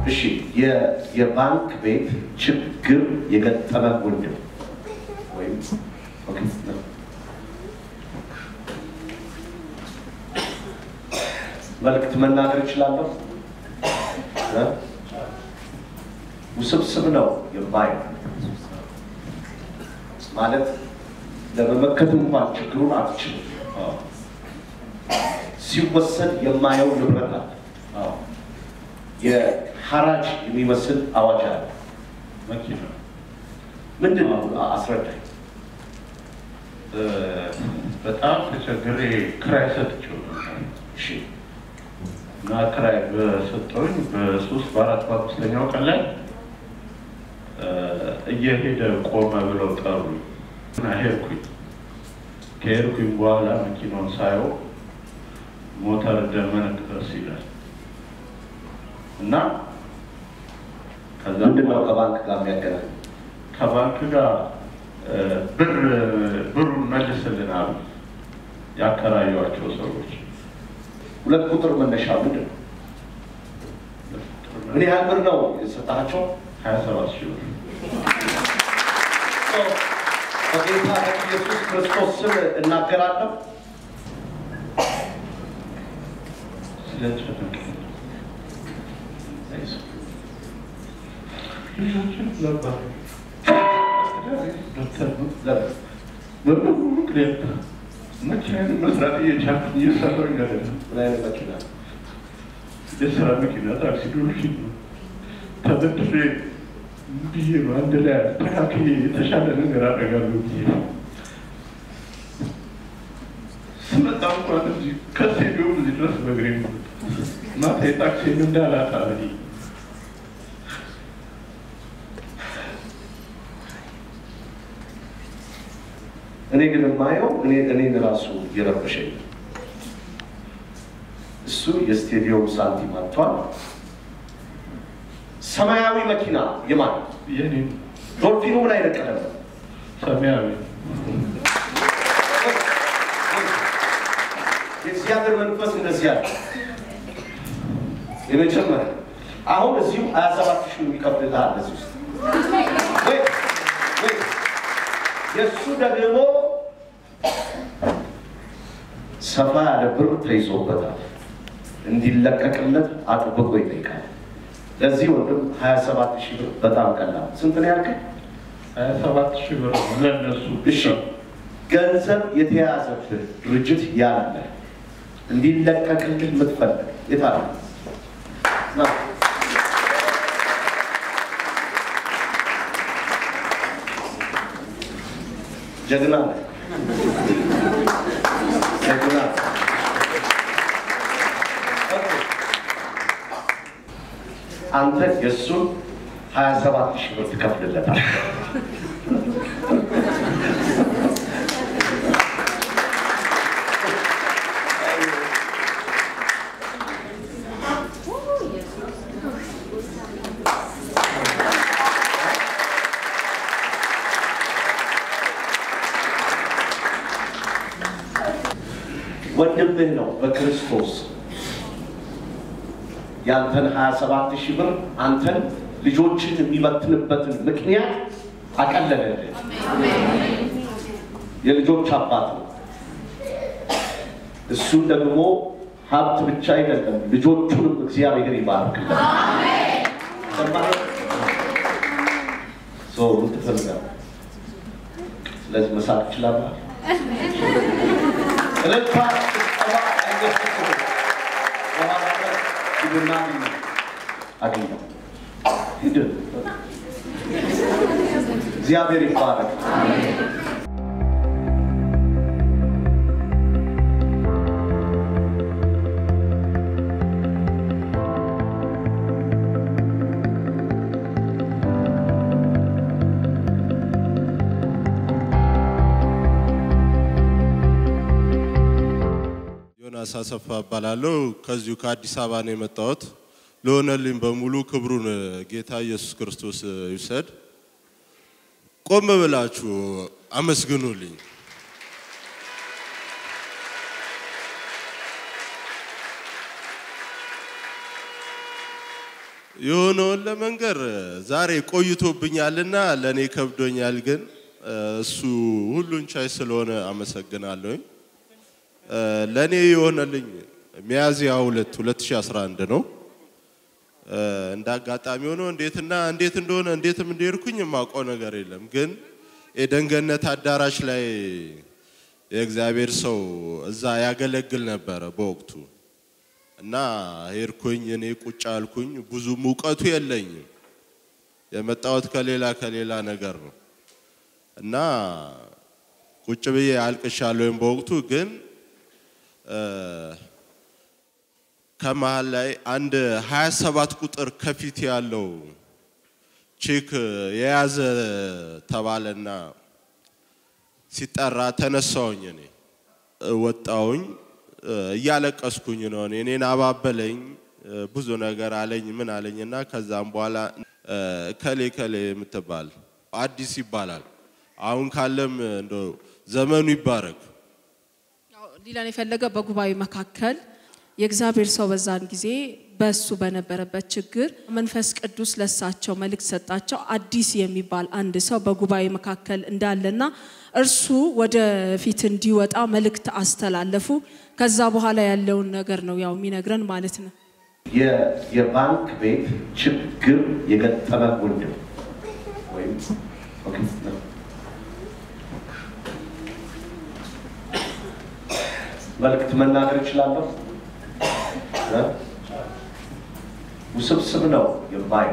እሺ የ- የባንክ ቤት ችግር የገጠመ ወንድም ወይም ኦኬ፣ ነው። መልእክት መናገር እችላለሁ። እ? ውስብስብ ነው የማየው ማለት ለመመከት እንኳን ችግሩን አትችልም። ሲወሰድ የማየው ንብረት አለ። የሐራጅ የሚመስል አዋጅ አለ። መኪና ምንድን ነው? አስረዳኝ። እ፣ በጣም ተቸግሬ ክራይ ሰጥቼው ነበር እሺ እና ክራይ በሰጠውኝ በሶስት በአራት በአምስተኛው ቀን ላይ እ፣ እየሄደ ቆመ ብለው ጠሩኝ እና ሄድኩኝ። ከሄድኩኝ በኋላ መኪናውን ሳየው ሞተር ደመነቅረስ ይላል እና ከዛ ምንድን ነው ከባንክ ጋር የሚያገናኝ? ከባንክ ጋር እ፣ ብር ብሩን መልስልን አሉ ያከራዩዋቸው ሰዎች። ሁለት ቁጥር መነሻ ምንድን ነው? ምን ያህል ብር ነው የሰጣቸው? ሀያ ሰባት ሺህ ብር በጌታ በኢየሱስ ክርስቶስ ስም እናገራለሁ። ስለጨነቀኝ ልጆችን ነበር ዶክተር ነው ለምን? በብዙ ምክንያት መኪናን መስራት እየቻልኩ እየሰራሁኝ አይደለም። ምን አይነት መኪና? የስራ መኪና ታክሲ ዶልፊን ነው። ተበድሬ ብዬ ነው አንድ ላይ አስተካክዬ የተሻለ ነገር አደርጋለሁ ብዬ ነው። ስመጣ እንኳን እዚህ ከስቴዲዮም እዚህ ድረስ በእግሬ ነው። ማታ የታክሲን እንዳላጣ ብዬ እኔ ግን የማየው እኔ እኔን ራሱ እየረበሸኝ ነው። እሱ የስቴዲየም ሳንቲም አጥቷል። ሰማያዊ መኪና የማን የኔ ዶልፊኑ ምን አይነት ቀለም ነው? ሰማያዊ የእግዚአብሔር መንፈስ እንደዚህ ያለ የመጀመሪያ አሁን እዚሁ ሀያ ሰባት ሺህ የሚከፍልልሃል እዚህ ውስጥ ወይ ወይ የእሱ ደግሞ ሰፋ ያለ ብር ተይዞበታል እንዲለቀቅለት አጥብቆ ይጠይቃል። ለዚህ ወንድም ሀያ ሰባት ሺህ ብር በጣም ቀላል። ስንት ነው ያልከኝ? ሀያ ሰባት ሺህ ብር ነው ለእነሱ እሺ ገንዘብ የተያዘብህ ድርጅት ያለ እንዲለቀቅልህ የምትፈልግ የታለ? ና። ጀግና ነህ። ጀግና ነህ። ኦኬ። አንተ የእሱን ሀያ ሰባት ሺህ ብር ትከፍልለታል። ወንድምህ ነው በክርስቶስ ያንተን 27 ሺህ ብር አንተን ልጆችን የሚበትንበትን ምክንያት አቀለለልህ። የልጆች አባት ነው። እሱን ደግሞ ሀብት ብቻ አይደለም ልጆቹንም እግዚአብሔር ይባርክለት። ሰማህ? ሰው ምን ትፈልጋለህ? ስለዚህ መሳቅ ትችላለህ። እልልታ ጭብጨባ አይገስጽ በኋላ ላይ ሂድና አግኘው ሂድ እግዚአብሔር ይባረክ ዮናስ አሰፋ እባላለሁ። ከዚሁ ከአዲስ አበባ ነው የመጣሁት። ለሆነልኝ በሙሉ ክብሩን ጌታ ኢየሱስ ክርስቶስ ይውሰድ። ቆም ብላችሁ አመስግኑልኝ። የሆነውን ለመንገር ዛሬ ቆይቶብኛልና ለእኔ ከብዶኛል፣ ግን እሱ ሁሉን ቻይ ስለሆነ አመሰግናለሁኝ። ለእኔ የሆነልኝ ሚያዝያ ሁለት 2011 ነው። እንደ አጋጣሚ ሆኖ እንዴትና እንዴት እንደሆነ እንዴትም እንደሄድኩኝ የማውቀው ነገር የለም። ግን የደንገነት አዳራሽ ላይ የእግዚአብሔር ሰው እዛ ያገለግል ነበረ በወቅቱ እና ሄድኩኝ። እኔ ቁጭ አልኩኝ። ብዙም እውቀቱ የለኝም። የመጣሁት ከሌላ ከሌላ ነገር ነው እና ቁጭ ብዬ አልቅሻለሁኝ በወቅቱ ግን ከመሀል ላይ አንድ 27 ቁጥር ከፊት ያለው ቼክ የያዘ ተባለና ሲጠራ ተነሳውኝ። እኔ ወጣውኝ፣ እያለቀስኩኝ ነው። እኔ እኔን አባበለኝ፣ ብዙ ነገር አለኝ፣ ምን አለኝና ከዛም በኋላ ከሌ ከሌ የምትባል አዲስ ይባላል። አሁን ካለም እንደው ዘመኑ ይባረክ ሊለን የፈለገ በጉባኤ መካከል የእግዚአብሔር ሰው በዛን ጊዜ በሱ በነበረበት ችግር መንፈስ ቅዱስ ለሳቸው መልእክት ሰጣቸው። አዲስ የሚባል አንድ ሰው በጉባኤ መካከል እንዳለና እርሱ ወደፊት እንዲወጣ መልእክት አስተላለፉ። ከዛ በኋላ ያለውን ነገር ነው ያው የሚነግረን ማለት ነው። የባንክ ቤት ችግር የገጠመ ወንድም ወይም ኦኬ ነው መልእክት መናገር እችላለሁ። ውስብስብ ነው የማየው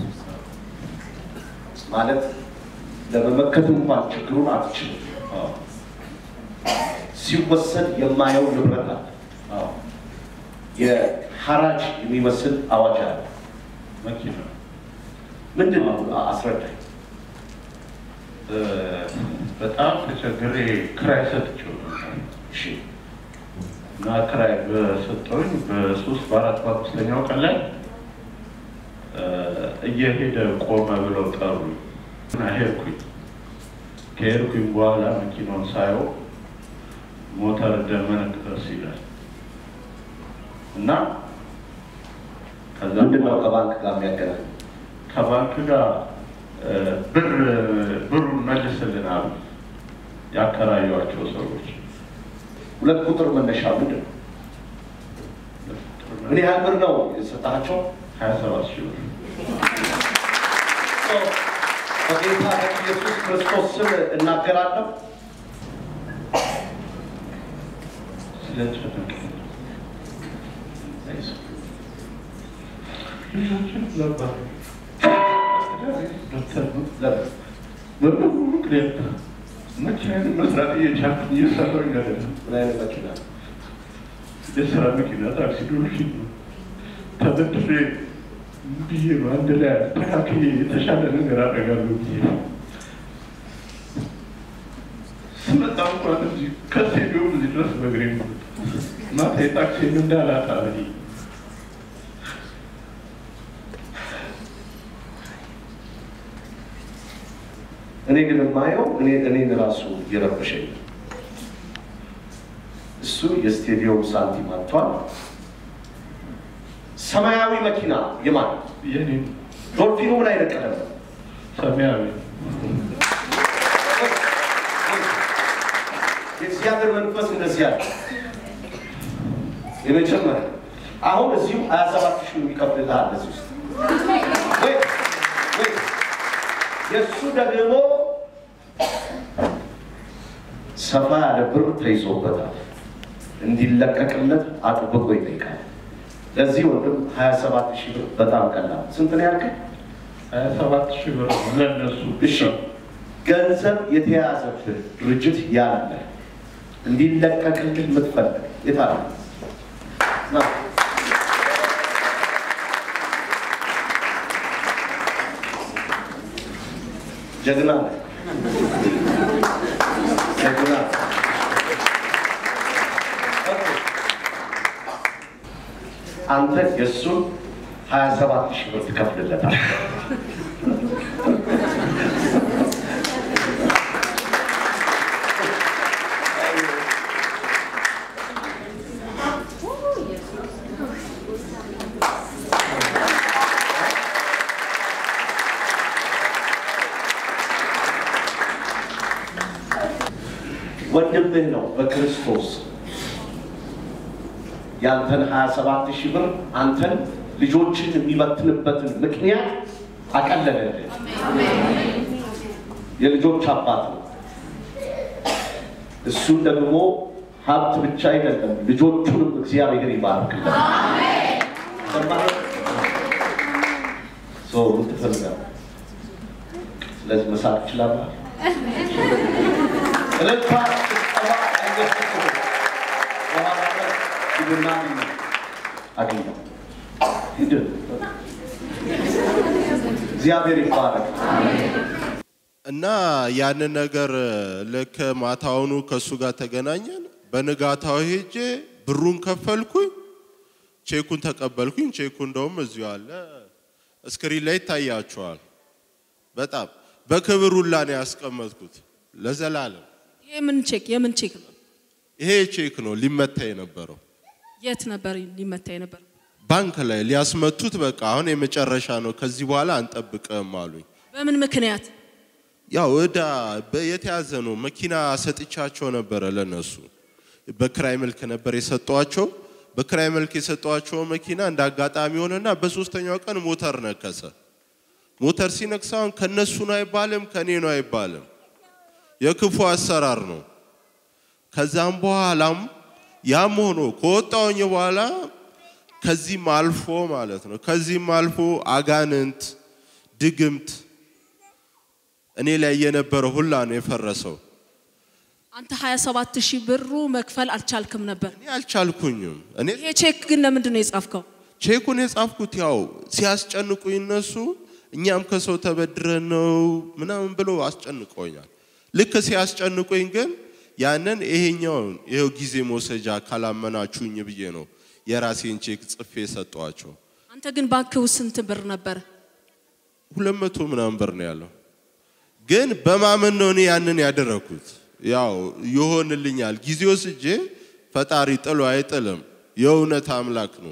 ማለት ለመመከት እንኳን ችግሩን አትችልም። ሲወሰድ የማየው ንብረት አለ። የሐራጅ የሚመስል አዋጅ አለ። መኪና ምንድን ነው? አስረዳኝ። በጣም ተቸግሬ ክራይ ሰጥቼው ነበር እሺ እና ክራይ በሰጠውኝ በሶስት በአራት በአምስተኛው ቀን ላይ እየሄደ ቆመ ብለው ጠሩኝ እና ሄድኩኝ። ከሄድኩኝ በኋላ መኪናውን ሳየው ሞተር ደመነቅረስ ይላል እና ከዛ ምንድን ነው ከባንክ ጋር የሚያገናኝ? ከባንክ ጋር ብር ብሩን መልስልን አሉ ያከራዩዋቸው ሰዎች። ሁለት ቁጥር መነሻ ምንድን ነው? ምን ያህል ብር ነው የሰጣቸው? ሀያ ሰባት ሺህ ብር በጌታ በኢየሱስ ክርስቶስ ስም እናገራለሁ። ስለጨነቀኝ ልጆችን ነበር ዶክተር ነው ለምን? በብዙ ምክንያት መኪናን መስራት እየቻልኩኝ እየሰራሁኝ አይደለም። ምን አይነት መኪና ነው? የስራ መኪና ታክሲ ዶልፊን ነው። ተበድሬ ብዬ ነው አንድ ላይ አስተካክዬ የተሻለ ነገር አደርጋለሁ ብዬ ስመጣ እንኳን እዚህ ከስቴዲዮም እዚህ ድረስ በእግሬ ነው ማታ የታክሲን እንዳላጣ ብዬ እኔ ግን የማየው እኔ እኔን ራሱ እየረበሸኝ ነው። እሱ የስቴዲየም ሳንቲም አጥቷል። ሰማያዊ መኪና የማን የኔ ዶልፊኑ ምን አይነት ቀለም ነው? ሰማያዊ የእግዚአብሔር መንፈስ እንደዚህ ያለ የመጀመሪያ አሁን እዚሁ ሀያ ሰባት ሺህ የሚከፍልልሃል እዚህ ውስጥ ወይ ወይ የእሱ ደግሞ ሰፋ ያለ ብር ተይዞበታል። እንዲለቀቅለት አጥብቆ ይጠይቃል። ለዚህ ወንድም ሀያ ሰባት ሺህ ብር በጣም ቀላል። ስንት ነው ያልከኝ? ሀያ ሰባት ሺህ ብር ነው ለእነሱ እሺ ገንዘብ የተያዘብህ ድርጅት ያለ እንዲለቀቅልህ የምትፈልግ የት አለ? ና። ጀግና ነህ። ጀግና አንተ የእሱን ሀያ ሰባት ሺህ ብር ትከፍልለታል። ወንድምህ ነው በክርስቶስ ያንተን 27 ሺህ ብር አንተን ልጆችን የሚበትንበትን ምክንያት አቀለለልህ። የልጆች አባት ነው። እሱን ደግሞ ሀብት ብቻ አይደለም ልጆቹንም እግዚአብሔር ይባርክለት። ሰማህ? ሰው ምን ትፈልጋለህ? ስለዚህ መሳቅ ትችላለህ። እልልታ ጭብጨባ አይገስጽም። በኋላ ላይ ሂድና አግኘው አግኘው ሂድ። እግዚአብሔር ይባረክ። እና ያንን ነገር ልክ ማታውኑ ከእሱ ጋር ተገናኘን። በንጋታው ሄጄ ብሩን ከፈልኩኝ፣ ቼኩን ተቀበልኩኝ። ቼኩ እንደውም እዚሁ አለ፣ እስክሪን ላይ ይታያቸዋል። በጣም በክብር ሁላ ነው ያስቀመጥኩት ለዘላለም። ይሄ ምን ቼክ የምን ቼክ ነው? ይሄ ቼክ ነው ሊመታ የነበረው የት ነበር ሊመታ የነበር? ባንክ ላይ ሊያስመቱት። በቃ አሁን የመጨረሻ ነው፣ ከዚህ በኋላ አንጠብቅም አሉኝ። በምን ምክንያት? ያው እዳ በ- የተያዘ ነው። መኪና ሰጥቻቸው ነበረ ለነሱ በክራይ መልክ ነበር የሰጧቸው። በክራይ መልክ የሰጧቸው መኪና እንደ አጋጣሚ ሆነና በሶስተኛው ቀን ሞተር ነከሰ። ሞተር ሲነክስ አሁን ከነሱ ነው አይባልም፣ ከኔ ነው አይባልም። የክፉ አሰራር ነው። ከዛም በኋላም ያም ሆኖ ከወጣውኝ በኋላ ከዚህም አልፎ ማለት ነው ከዚህም አልፎ አጋንንት ድግምት እኔ ላይ የነበረ ሁላ ነው የፈረሰው። አንተ 27 ሺህ ብሩ መክፈል አልቻልክም ነበር። እኔ አልቻልኩኝም። እኔ ይሄ ቼክ ግን ለምንድን ነው የጻፍከው? ቼኩን የጻፍኩት ያው ሲያስጨንቁኝ እነሱ እኛም ከሰው ተበድረን ነው ምናምን ብለው አስጨንቀውኛል። ልክ ሲያስጨንቁኝ ግን ያንን ይሄኛውን ይሄው ጊዜ መውሰጃ ካላመናችሁኝ ብዬ ነው የራሴን ቼክ ጽፌ ሰጠዋቸው። አንተ ግን ባንክ ውስጥ ስንት ብር ነበር? ሁለት መቶ ምናምን ብር ነው ያለው። ግን በማመን ነው እኔ ያንን ያደረኩት። ያው ይሆንልኛል ጊዜ ወስጄ ፈጣሪ ጥሎ አይጥልም። የእውነት አምላክ ነው።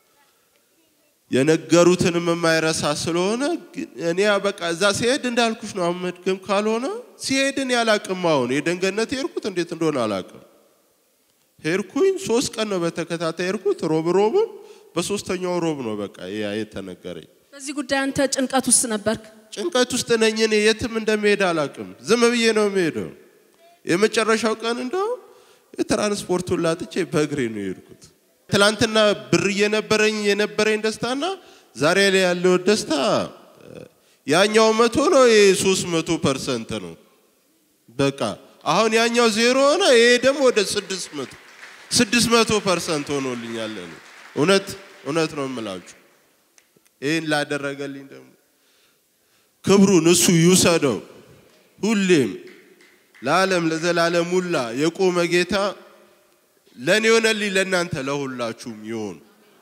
የነገሩትንም የማይረሳ ስለሆነ ግን እኔ በቃ እዛ ሲሄድ እንዳልኩሽ ነው። አሁን መድገም ካልሆነ ሲሄድን ያላቅም አሁን የደንገነት ሄድኩት እንዴት እንደሆነ አላቅም። ሄድኩኝ ሶስት ቀን ነው በተከታታይ ሄድኩት። ሮብ ሮብም በሶስተኛው ሮብ ነው በቃ ያ የተነገረኝ። በዚህ ጉዳይ አንተ ጭንቀት ውስጥ ነበርክ። ጭንቀት ውስጥ ነኝ እኔ የትም እንደሚሄድ አላቅም። ዝም ብዬ ነው የሚሄደው። የመጨረሻው ቀን እንደው የትራንስፖርቱን ላጥቼ በእግሬ ነው የሄድኩት። ትላንትና ብር እየነበረኝ የነበረኝ ደስታና ዛሬ ላይ ያለው ደስታ ያኛው መቶ ነው፣ ይሄ ሶስት መቶ ፐርሰንት ነው። በቃ አሁን ያኛው ዜሮ ሆነ፣ ይሄ ደግሞ ወደ ስድስት መቶ ስድስት መቶ ፐርሰንት ሆኖልኛል። እኔ እውነት እውነት ነው የምላችሁ ይህን ላደረገልኝ ደግሞ ክብሩን እሱ ይውሰደው። ሁሌም ለዓለም ለዘላለም ሁላ የቆመ ጌታ ለእኔ ሆነልኝ፣ ለእናንተ ለሁላችሁም ይሆን።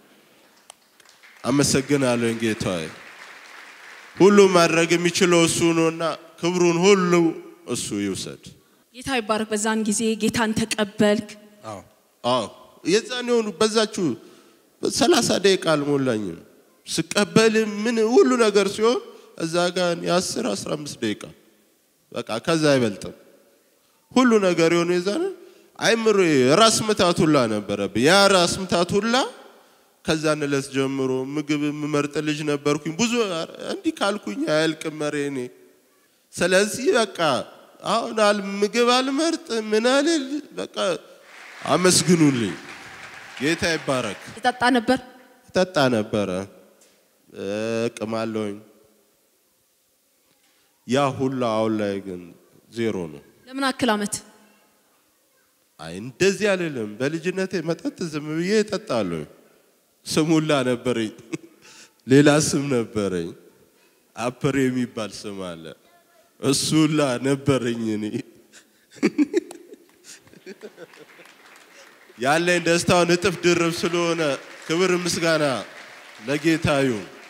አመሰግናለሁ ጌታዬ። ሁሉ ማድረግ የሚችለው እሱ ነውና ክብሩን ሁሉ እሱ ይውሰድ። ጌታ ይባረክ። በዛን ጊዜ ጌታን ተቀበልክ። አዎ የዛን የሆኑ በዛችሁ ሰላሳ ደቂቃ አልሞላኝም ስቀበል ምን ሁሉ ነገር ሲሆን እዛ ጋር የአስር አስራ አምስት ደቂቃ በቃ ከዛ አይበልጥም። ሁሉ ነገር የሆነ የዛን አይምሮ ራስ ምታት ሁላ ነበረብኝ። ያ ራስ ምታት ሁላ ከዛን ዕለት ጀምሮ ምግብ የምመርጥ ልጅ ነበርኩኝ። ብዙ እንዲህ ካልኩኝ አያልቅም መሬ እኔ ስለዚህ በቃ አሁን አል ምግብ አልመርጥ ምን አልል በቃ አመስግኑልኝ። ጌታ ይባረክ። የጠጣ ነበር። ጠጣ ነበረ እቅማለሁኝ። ያ ሁላ አሁን ላይ ግን ዜሮ ነው። ለምን አክል አመት? አይ እንደዚህ አልልም። በልጅነቴ መጠጥ ዝም ብዬ እጠጣለሁ። ስም ሁላ ነበረኝ፣ ሌላ ስም ነበረኝ። አፐር የሚባል ስም አለ። እሱ ሁላ ነበረኝ እኔ ያለኝ ደስታውን እጥፍ ድርብ ስለሆነ ክብር ምስጋና ለጌታ ይሁን።